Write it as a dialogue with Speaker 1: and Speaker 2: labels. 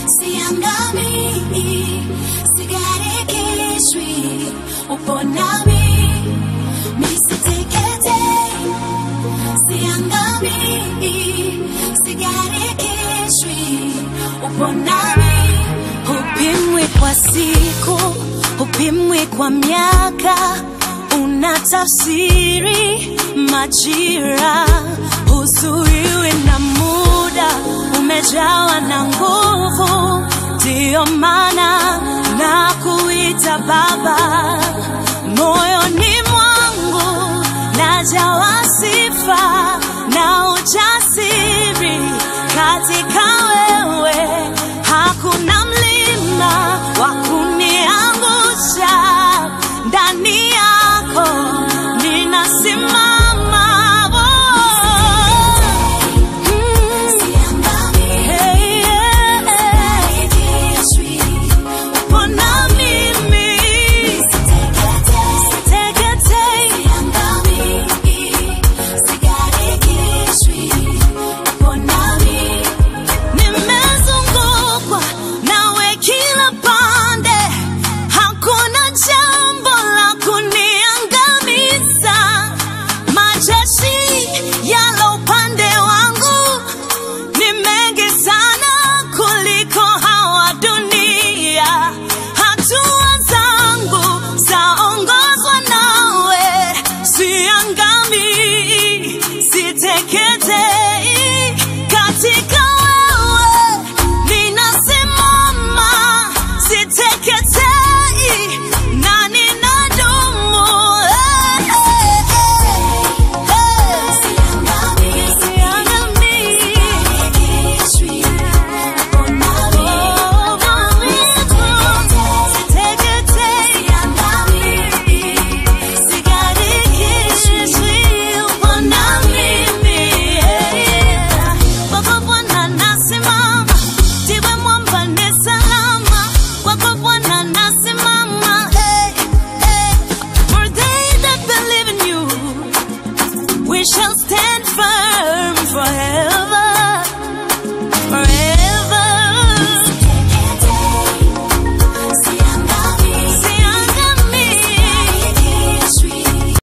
Speaker 1: siangamii, sigarikishwi, upo nami, misiteketei, siangamii, sigarikishwi, upo nami, hupimwi kwa siku, hupimwi kwa miaka, unatafsiri majira, huzuiwi na muda, umejawa na nguvu, ndiyo maana na kuita Baba, moyoni mwangu najawa sifa na ujasiri